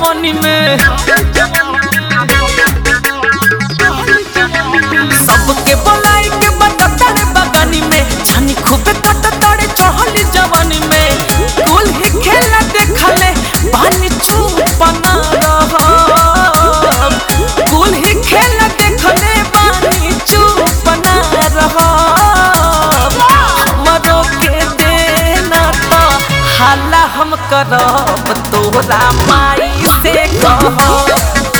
जवानी में सबके बोलाई के बटता रे बगानी में छानी खूबे कटता रे चढ़ली जवानी में कुल ही खेला देखले पानी छुपना रहब कुल ही खेला देखले पानी छुपना रहब हमरो के देना तो हाला हम करब तोरा माई से कहब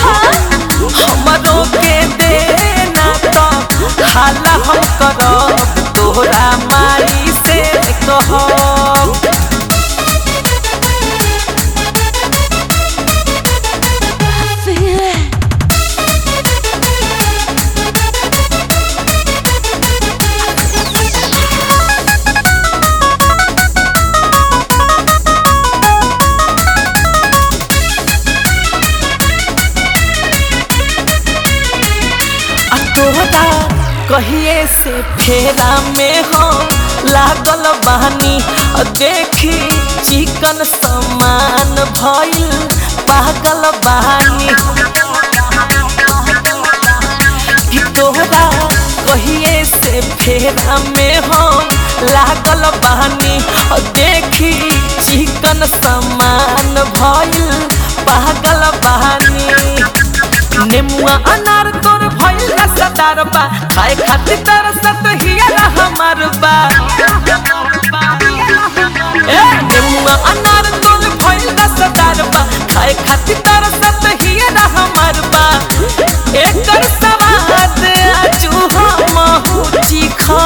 हमरो के देना तो हाला हम करब तोरा माई से कहब आ तोहरा कहिए से फेरा में हो लागल बहानी आ देखी चिकन समान भइल पागल बहानी कि तोहरा कहिए से फेरा में हो लागल बहानी आ देखी चिकन समान भइल पागल बहानी नेमुआ अनार तोर भइल रसदार बा खाए खातिर तरसत हिया हमार बा ए नेमुआ अनार तोर भइल रसदार बा खाए खातिर तरसत हिया हमार बा एकर सवाद आजू हम चिखा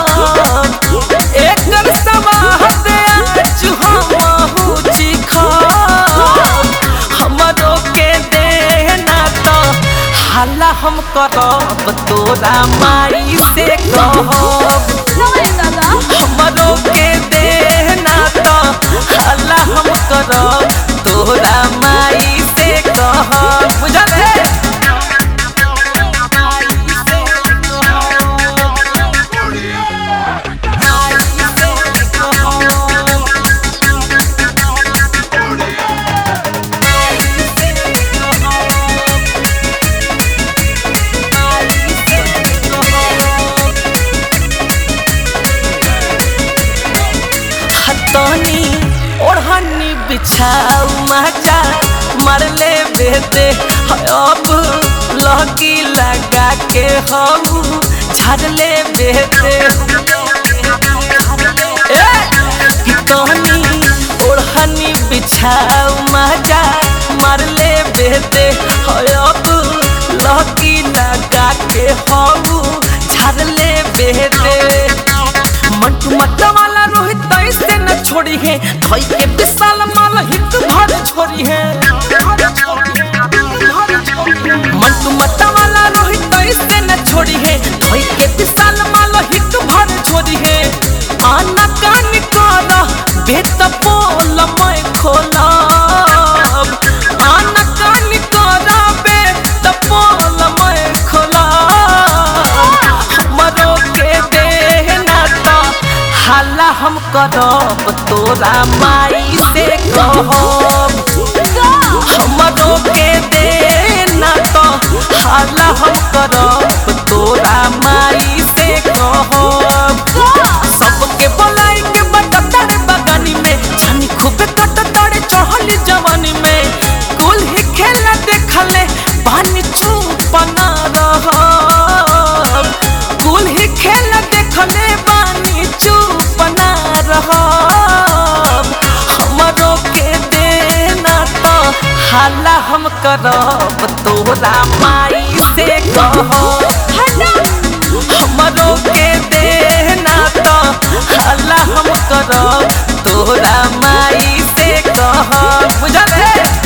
एकर सवाद आजू हम चिखा हमरो के देना तो हाला हम करब तोरा माई से कहब हमरो के देना तो हाला हम करब तोरा माई से कहब बुझल है हतनी ओढ़नी बिछाऊ मचा मरले बेते अब लगी लगा के हम झरले बेते ए, कि तहनी ओढ़नी बिछाऊ मजा मरले बेते अब लगी लगा के हम झरले बेते मंटू मट्टा वाला रोहित ऐसे न छोड़ी है धोई के विशाल माल हिट भर छोड़ी है मंटू मट्टा वाला रोहित ऐसे न छोड़ी है धोई के विशाल माल हिट भर छोड़ी है आना कान कर बेत पोल मैं खोलब आना कान कर बेत पोल मैं खोलब हमरो के देना तो हाला हम करब तोरा माई से कहब हमरो के देना तो हाला हम करब तोरा माई से कहब सबके बोलाई के बटता रे बगानी में छानी खूबे कटता रे चढ़ली जवानी में कुल ही खेला देखले पानी छुपना रहब कुल ही खेला देखले पानी चुपना रहब हमरो के देना तो हाला हम करब तोरा माई से कहब हमरो के देना तो हाला हम करब तोरा माई से कहब बुझल है